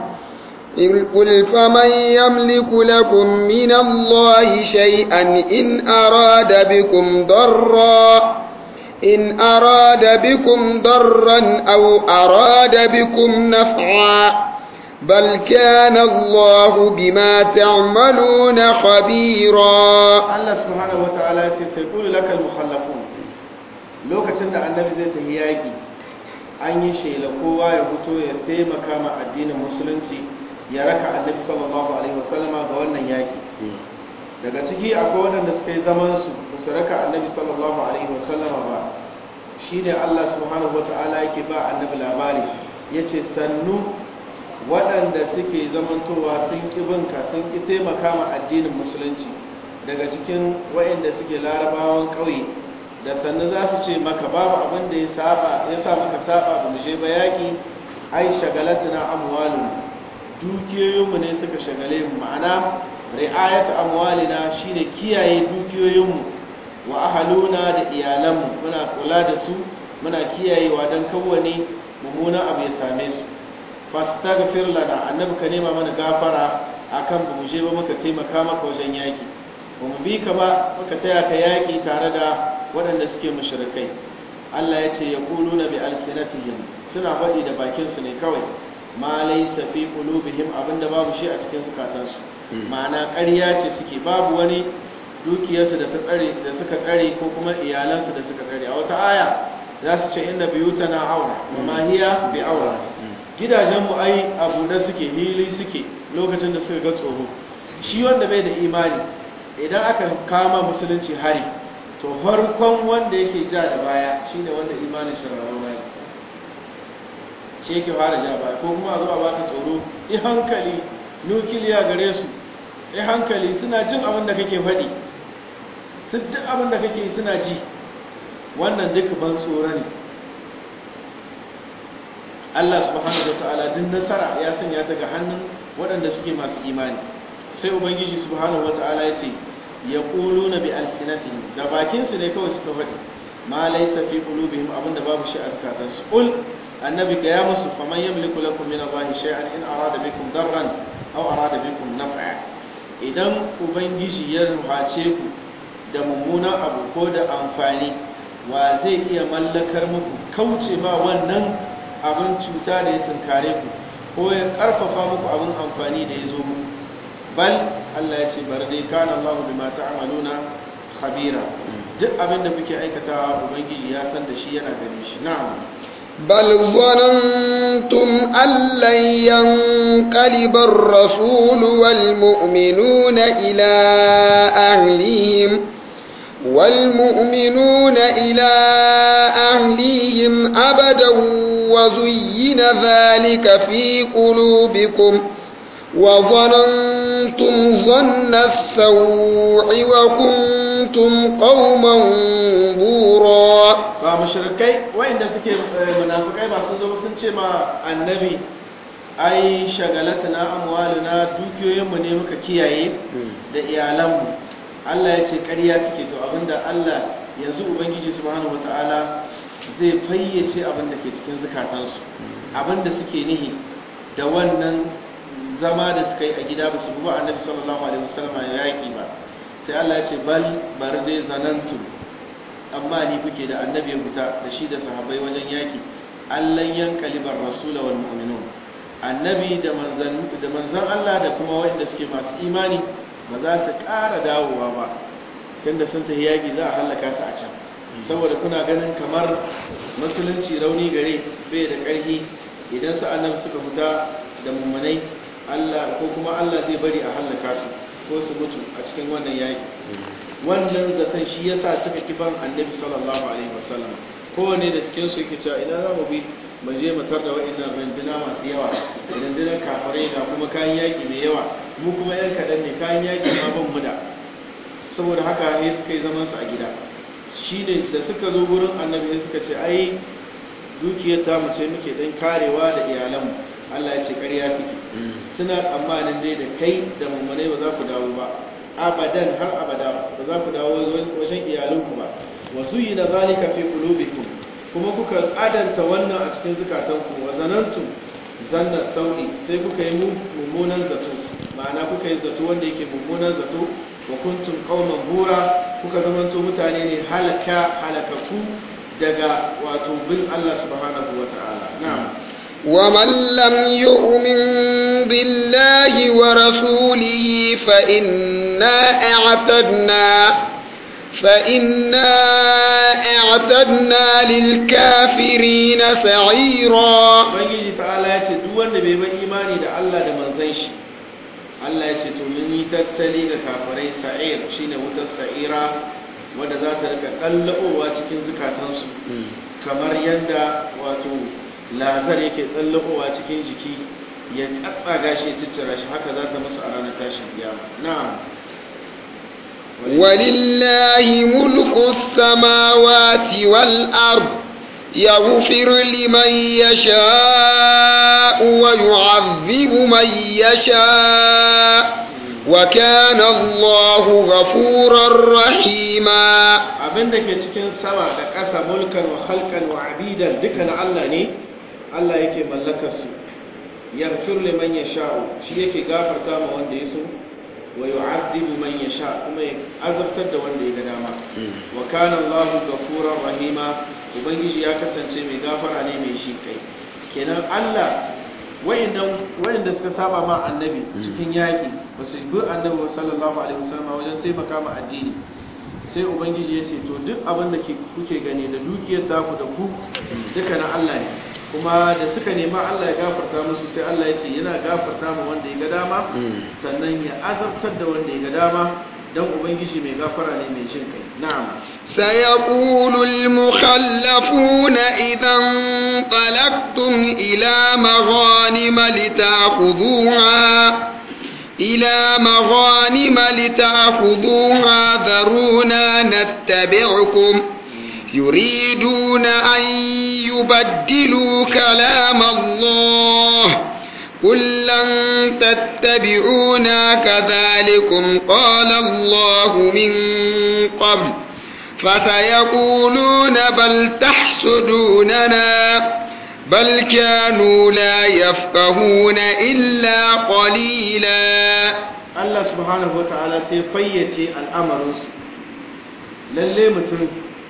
قل فمن يملك لكم من الله شيئا إن أراد بكم ضرا إن أراد بكم ضرا أو أراد بكم نفعا بل كان الله بما تعملون خبيرا Allah subhanahu wataala ya ce sai kullu lakal mukhallafun lokacin da annabi zai tafi yaki an yi shela kowa ya fito ya taimaka ma addinin musulunci ya raka annabi sallallahu alaihi wasallama ga wannan yaki daga ciki akwai waɗanda suka yi zaman su ba su raka annabi sallallahu alaihi wasallama ba shine Allah subhanahu wataala yake ba annabi labari yace sannu waɗanda suke zamantowa sun ƙi binka sun ƙi taimaka ma addinin musulunci daga cikin waɗanda suke larabawan ƙauye da sannu za su ce maka babu abin da ya saba ya sa maka saba ba mu je ba yaƙi ai shagalatuna amwalun dukiyoyinmu ne suka shagale mu ma'ana ri'ayatu amwalina shine kiyaye dukiyoyinmu wa ahaluna da iyalanmu muna kula da su muna kiyayewa don kawwane mummunan abu ya same su fastaghfir lana annabi ka nema mana gafara akan ba mu je ba muka taimaka maka wajen yaki ba mu bi ka ba muka taya ka yaki tare da waɗanda suke mushrikai Allah ya ce yaquluna bi alsinatihim suna faɗi da bakin su ne kawai ma laysa fi qulubihim abinda babu shi a cikin zukatansu ma'ana ƙarya ce suke babu wani dukiyarsu da ta tsare da suka tsare ko kuma iyalansu da suka tsare a wata aya za su ce inna biyutana aura wa ma hiya bi aura gidajenmu ai abu da suke hili suke lokacin da suka ga tsoro shi wanda bai da imani idan aka kama musulunci hari to farkon wanda yake ja da baya shine wanda imanin shi rarrauna ne shi yake fara ja baya ko kuma a zo a baka tsoro i hankali nukiliya gare su i hankali suna jin abin da kake faɗi sun duk abin da kake suna ji wannan duk ban tsoro ne Allah subhanahu wa ta'ala duk nasara ya sanya ta ga hannun waɗanda suke masu imani sai ubangiji subhanahu wa ta'ala ya ce ya na bi alsinatihim da bakinsu ne kawai suka faɗi ma laysa fi qulubihim abinda babu shi a zakatansu qul annabi ka ya musu faman yamliku lakum min allahi shay'an in arada bikum darran aw arada bikum naf'a idan ubangiji ya ruhace ku da mummunan abu ko da amfani wa zai iya mallakar muku kauce ma wannan abin cuta da ya tunkare ku ko ya karfafa muku abin amfani da ya zo muku bal Allah ya ce bar dai kana Allah bima ta'maluna khabira duk abin da muke aikatawa ubangiji ya san da shi yana gani shi na'am بل ظننتم أن لن ينقلب الرسول والمؤمنون إلى أهليهم والمؤمنون إلى أهليهم أبدا وزين ذلك في قلوبكم وظننتم ظن السوء وكنتم قوما بورا ba mushrikai wayanda suke munafikai ba sun zo sun ce ma annabi ai shagalatana amwaluna dukiyoyinmu ne muka kiyaye da iyalanmu Allah ya ce ƙarya suke to abinda Allah yanzu ubangiji subhanahu wataala zai fayyace abin da ke cikin zukatansu abin da suke nihi da wannan zama da suka yi a gida ba su buwa annabi sallallahu alaihi wasallam ya yaƙi ba sai Allah ya ce bal bar dai zanantu amma ni kuke da annabi ya fita da shi da sahabbai wajen yaƙi Allah yankalibar rasula wal mu'minun annabi da manzan da manzan Allah da kuma wanda suke masu imani ba za su ƙara dawowa ba tunda sun tafi yaƙi za a hallaka su a can saboda kuna ganin kamar musulunci rauni gare bai da ƙarfi idan su annabi suka fita da mummunai Allah ko kuma Allah zai bari a hallaka su ko su mutu a cikin wannan yaki wannan zaton shi yasa suka kiban annabi sallallahu alaihi wasallam kowane da cikin su yake cewa ina za mu bi mu je mu tarda wa'annan runduna masu yawa rundunar kafirai da kuma kayan yaki mai yawa mu kuma yan kaɗan ne kayan yaki ma ban mu da saboda haka ne suka yi zaman su a gida shi ne da suka zo gurin annabi suka ce ai dukiyar ta mu ce muke dan karewa da iyalanmu Allah ya ce ƙarya kike suna tsammanin dai da kai da mummunai ba za ku dawo ba abadan har abada ba za ku dawo wajen iyalanku ba wasu yi da zalika fi qulubikum kuma kuka adanta wannan a cikin zukatanku wa zanantum zanna sauri sai kuka yi mummunan zato ma'ana kuka yi zato wanda yake mummunan zato wa kuntum qauman bura kuka zamanto mutane ne halaka halakaku daga wato bin Allah subhanahu wata'ala na'am ومن لم يؤمن بالله ورسوله فإنا اعتدنا فإنا اعتدنا للكافرين سعيرا ubangiji ta'ala ya ce duk wanda bai bar imani da Allah da manzon shi Allah ya ce to mun yi tattali ga kafirai sa'ir shine wutar sa'ira wanda za ta rika kallabowa cikin zukatansu kamar yadda wato lazar yake tsallakowa cikin jiki ya tsatsaga shi ya ciccira shi haka za ta musu a ranar tashin kiyama na'am ولله ملك السماوات والأرض يغفر لمن يشاء ويعذب من يشاء وكان الله غفورا رحيما abin da ke cikin sama da ƙasa mulkan wa halkan wa abidan duka na Allah ne Allah yake mallakar su yaghfir liman yasha'u shi yake gafarta ma wanda ya so wa yu'adhibu man yasha kuma ya azabtar da wanda ya ga dama wa kana Allahu ghafurur rahima ubangiji ya kasance mai gafara ne mai shi kai kenan Allah wayanda suka saba ma annabi cikin yaki ba su bi annabi sallallahu alaihi wasallam wajen taimaka ma addini sai ubangiji ya ce to duk abin da kuke gani da dukiyar taku da ku duka na Allah ne kuma da suka nema Allah ya gafarta musu sai Allah ya ce yana gafarta ma wanda ya ga dama sannan ya azabtar da wanda ya ga dama dan ubangiji mai gafara ne mai jin kai na'am سيقول المخلفون إذا انطلقتم إلى مغانم لتأخذوها إلى مغانم لتأخذوها ذرونا نتبعكم يريدون أن يبدلوا كلام الله قل لن تتبعونا كذلكم قال الله من قبل فسيقولون بل تحسدوننا بل كانوا لا يفقهون إلا قليلا Allah subhanahu wa ta'ala sai fayyace al'amarinsu lalle mutum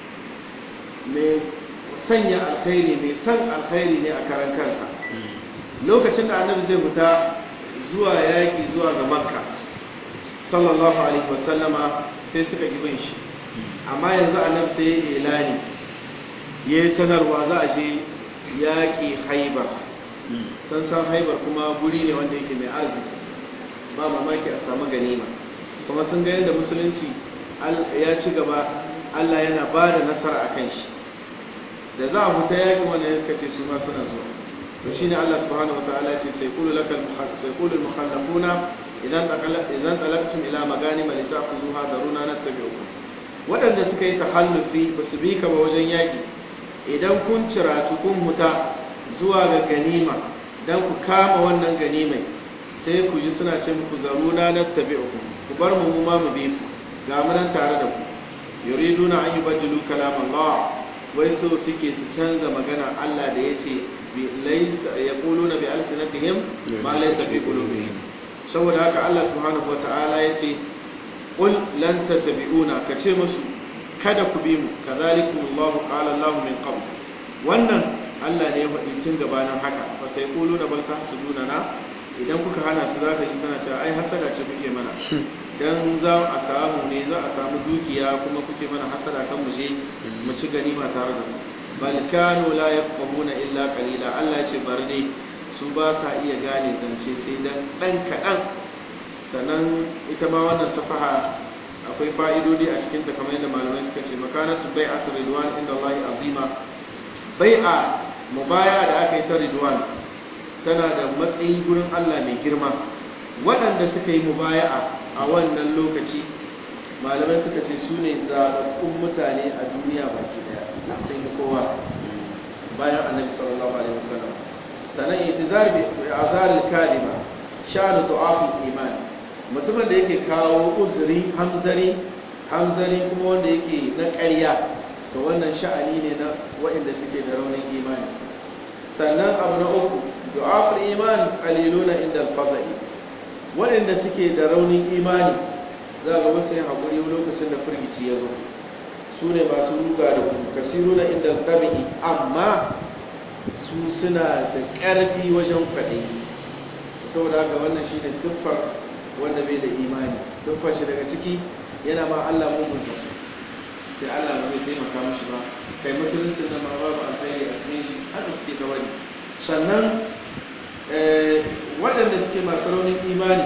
mai sanya alkhairi mai san alkhairi ne a karan kansa lokacin da annabi zai fita zuwa yaƙi zuwa ga makka sallallahu alaihi wasallama sai suka bin shi amma yanzu annabi sai ya ilani ya yi sanarwa za a je yaƙi haibar san san haibar kuma guri ne wanda yake mai arziki ba mamaki a samu ganima kuma sun ga yadda musulunci ya ci gaba Allah yana ba da nasara a kan shi da za a fita yaƙin wanda ya suka ce su ma suna zuwa to shine Allah subhanahu wataala ce sai qulu lakal sai qulu al mukhallafuna idan idan talaqtum ila maganim li ta'khudhuha daruna nattabi'ukum wadanda suka yi tahallufi ba su bi ka ba wajen yaƙi idan kun cira kun huta zuwa ga ganima dan ku kama wannan ganimai sai ku ji suna ce muku zaruna nattabi'ukum ku bar mu ma mu bi ku ga mu nan tare da ku yuriduna an yubaddilu kalam Allah wai so suke su canza magana Allah da yace bi laysa yaquluna bi alsinatihim ma laysa fi qulubihim saboda haka Allah subhanahu wataala yace qul lan tattabi'una kace musu kada ku bi mu kazalikum Allah qala Allah min qabl wannan Allah ne ya faɗi tun gabanin haka fa sai quluna bal tahsuduna na idan kuka hana su za ka ji sana cewa ai hasada ce kuke mana dan za a samu ne za a samu dukiya kuma kuke mana hasada kan mu je mu ci ganima tare da mu bal kanu la yafqahuna illa qalila Allah ya ce bar dai su ba sa iya gane zance sai dan dan kadan sannan ita ma wannan safaha akwai fa'idodi a cikin ta kamar yadda malamai suka ce makanatu bai'atu ridwan inda Allah azima bai'a mubaya da aka yi ta ridwan tana da matsayi gurin Allah mai girma waɗanda suka yi mubaya'a a wannan lokaci malamai suka ce su ne zaɓaɓɓun mutane a duniya baki ɗaya sun yi kowa bayan annabi sallallahu alaihi wasallam sannan itizar bi azar kalima sha'anu du'aful iman mutumin da yake kawo uzuri hamzari hamzari kuma wanda yake na ƙarya to wannan sha'ani ne na waɗanda suke da raunin imani sannan abu na uku du'aful iman qaliluna inda al-fadai waɗanda suke da raunin imani za ga wasu yin haƙuri lokacin da firgici ya zo su ne masu ruga da kuma kasiru na inda tabi'i amma su suna da ƙarfi wajen kwaɗayi saboda haka wannan shi ne siffar wanda bai da imani siffar shi daga ciki yana ma Allah mugun sa sai Allah ba zai taimaka mashi ba kai musulunci na ma babu alkhairi a cikin shi haka suke ta wani sannan waɗanda suke masu raunin imani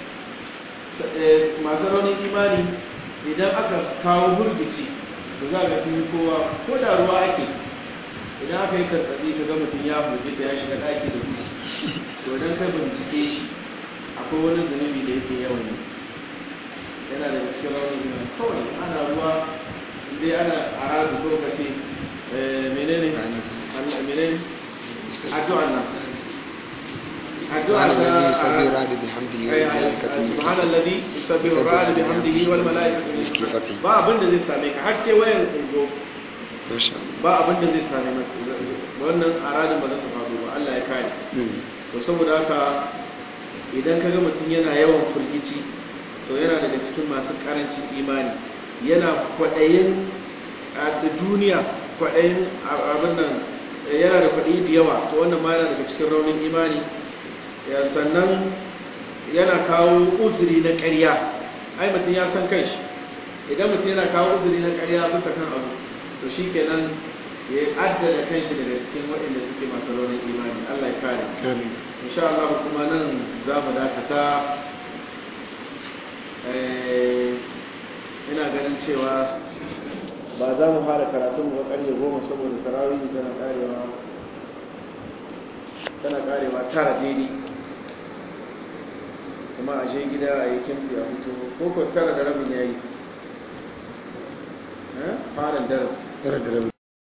masu raunin imani idan aka kawo burgici da za ga sun yi kowa ko da ruwa ake idan aka yi karɓaɗi ka ga mutum ya burgita ya shiga ɗaki da gudu to idan ka bincike shi akwai wani zunubi da yake yawan yi yana da cikin raunin imani kawai ana ruwa dai ana aradu ko ka ce menene menene addu'an nan سبحان الذي يسبح الرعد بحمده والملائكة سبحان الذي يسبح الرعد بحمده والملائكة ba abin da zai same ka har ke wayan kungo ba abin da zai same maka wannan aradin ba zai ta faru ba Allah ya kare to saboda haka idan ka ga mutum yana yawan firgici to yana daga cikin masu karancin imani yana kwaɗayin a duniya kwaɗayin abin nan yana da kwaɗayi da yawa to wannan ma yana daga cikin raunin imani sannan yana kawo uzuri na ƙarya ai mutum ya san kanshi idan mutum yana kawo uzuri na ƙarya bisa kan abu to shi kenan ya addada kanshi daga cikin waɗanda suke masu raunin imani Allah ya kare insha Allah kuma nan za mu dakata ina ganin cewa ba za mu fara karatun mu ba ƙarfe goma saboda tarawih tana karewa tana karewa tara daidai kuma a je gida a yi kimfi a hutu ko ko tara da rabin yayi farin darasi tara da rabin